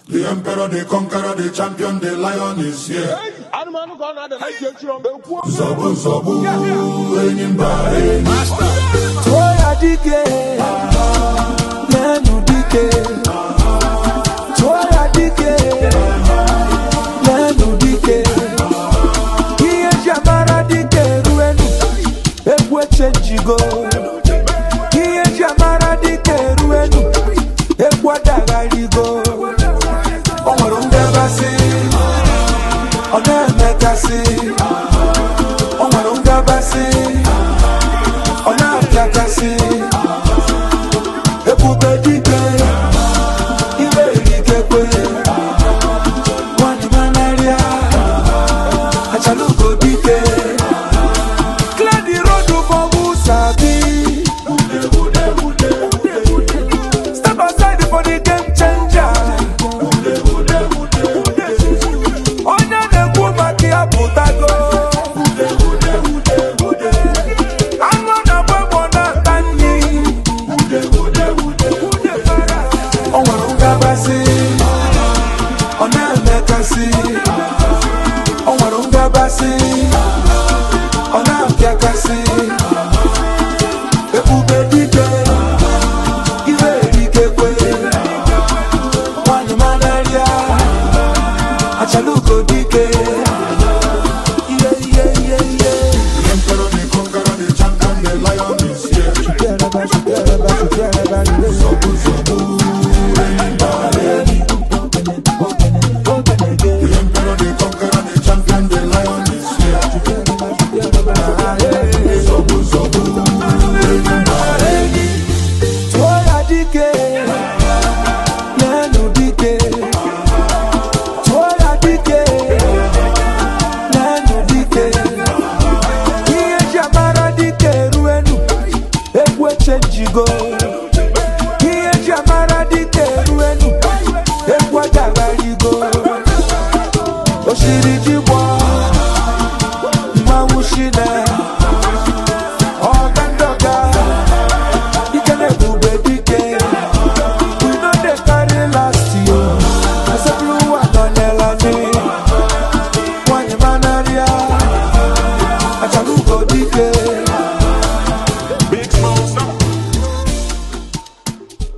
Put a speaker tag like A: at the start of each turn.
A: The emperor, the conqueror, the champion, the lion is here.
B: anụmanụ ka ọ na-ada na ije echi ọmụ ekwu
A: Zọbụ zọbụ enyi mba enyi.
C: Tụọ ya dike, lenu dike. Tụọ ya dike, lenu dike. Ihe ji amara dike eruenu, egwu echenjigo. Ihe ji amara dike eruenu, egwu adagharigo. O nwere ngabasị, ọ na-emekasị. O nwere ngabasị. ọ na-apịakasị ebube dike iwe erikekwe nwanyị manarịa achalugo dike clear the road for who sabi step aside for the game changer onye na-ekwu maka ya pụtago anụ na-agba egbo na-ata nri o nwere ngabasị ọ na-emekasị o nwere ngabasị ọ na-apịakasị ebube dike iwe erikekwe nwanyị manarịa achalugo dike ihe ihe ihe ihe
A: The emperor, the conqueror, the champion, the lion is here. Zọbụ zọbụ enyi mba enyi. The emperor, the conqueror, the champion, the lion is here. Zọbụ zọbụ enyi mba enyi.
C: Tụọ ya dike, lenu dike. Tụọ ya dike, lenu dike. Ihe ji amara dike eruenu, egwu echenjigo. Ihe ji amara dike eruenu, egwu adagharigo. Oshiri ji